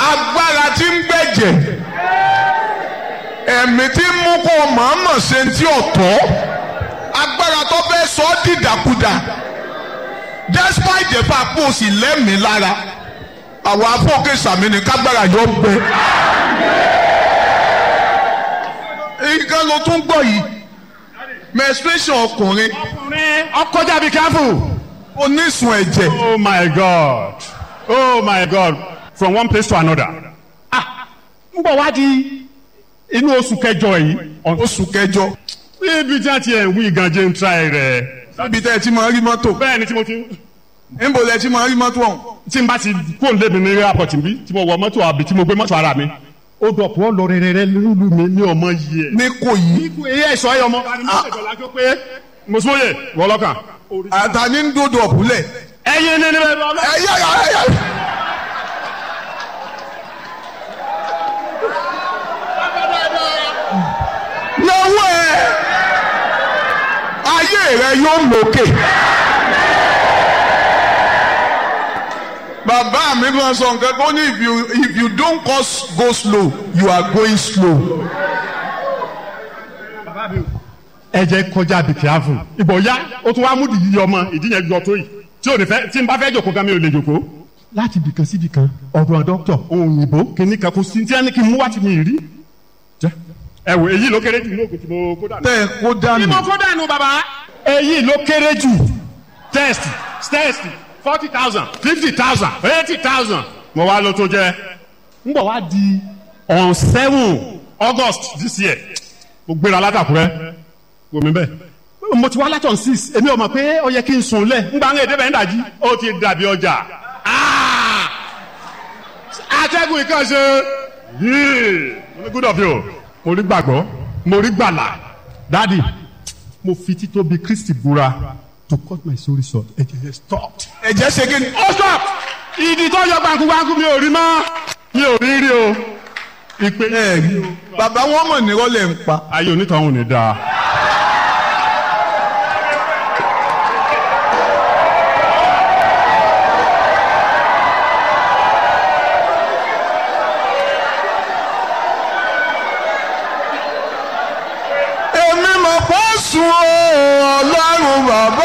agbára tí ń gbẹ̀jẹ̀ ẹ̀mí tí ń mú kó mọ̀ọ́mọ̀ ṣe ń tí ọ̀tọ̀ agbára tó fẹ́ sọ ọ́ dìdàkudà despite the fact pé o sì lẹ́mìí lára àwọn afọ́kẹ́ sàmì ní kágbára yọ gbẹ. nǹkan ló tún gbọ́ yìí menstruation ọkùnrin ọkùnrin ọkọjá bí káfù. onísun ẹ̀jẹ̀ oh my god oh my god from one place to another. ah n bọ̀ wá di inú oṣù kẹjọ yìí. oṣù kẹjọ ibi tí a ti ẹ̀ ń wí gan jẹ́ ń tra ẹ̀ rẹ̀. níbi tẹ́ ẹ ti máa rí mọ́tò bẹ́ẹ̀ ni tí mo ti níbo lẹ ti máa rí mọ́tò ọ̀hún. tí n bá ti kó n lébi ní airport bí tí mo wọ mọ́tò àbí tí mo gbé mọ́tò ara mi. ó dọ̀pọ̀ lọ rẹ̀rẹ̀rẹ̀ lulu mi ní ọmọ yìí ẹ̀. ní kò yí èyí ẹ̀ sọ ẹ̀ ọmọ. mùsùlùmí wọlọ́kàn. àtàní ń dòdò ọ̀pùlẹ̀. ẹyin ní níbẹ̀ lọ. ẹ̀yà ẹ̀yà ẹ̀yà. lọ́wọ́ ẹ ayé rẹ yóò mókè. bàbá mi máa sọ nǹkan tó ní if you if you don't go, go slow you are going slow. ẹ jẹ́ kọjá bí káfù. ìbò ya ó tún wá múdi yíyí ọmọ ìdí yẹn gbọ́ tó yìí tí ò ní fẹ́ tí n bá fẹ́ jòkó gan mi ò lè jòkó. láti bìkan sí bìkan ọ̀dọ̀ dọ́kítọ̀ òyìnbó kìíní kan kò sí tí ẹni kí n mú wá ti mi rí. jẹ́ ẹ wò èyí ló kéré jù ní ògùn tí mo kó dànù. tẹ́ ẹ kó dànù. tí mo kó dànù bàbá. èyí ló kéré jù test test forty thousand fifty thousand eighty thousand mo wá ló tó jẹ́. n bọ̀ wá di on seven august this year mo gbéra látàkùrẹ́ wò mí bẹ́ẹ̀ mo ti wá látọ̀ six èmi ò mọ̀ pé ó yẹ kí n sùn lẹ̀ ńgbà ń èdè bẹ́ẹ̀ ń dàjí ó ti dàbí ọjà Ah! atẹ́gùn ìkànṣe yìí mo ní good of you mo rí gbàgbọ́ mo rí gbàlà dádì mo fi títóbi kristi búra to cut my story short ẹ̀jẹ̀ yẹn stop. ẹ̀jẹ̀ ṣe kí ni. ó stop ìdí tó yọ gbàǹkúgbàǹkú mi ò rí mọ́ mi ò rí rí o ìpè ẹ rí bàbá wọn mọ̀ ní rọ́lẹ̀ ń pa. ayé onítọ̀hún ni dáa. èmi mọ̀ pọ̀ sùn o ọlọ́run bàbá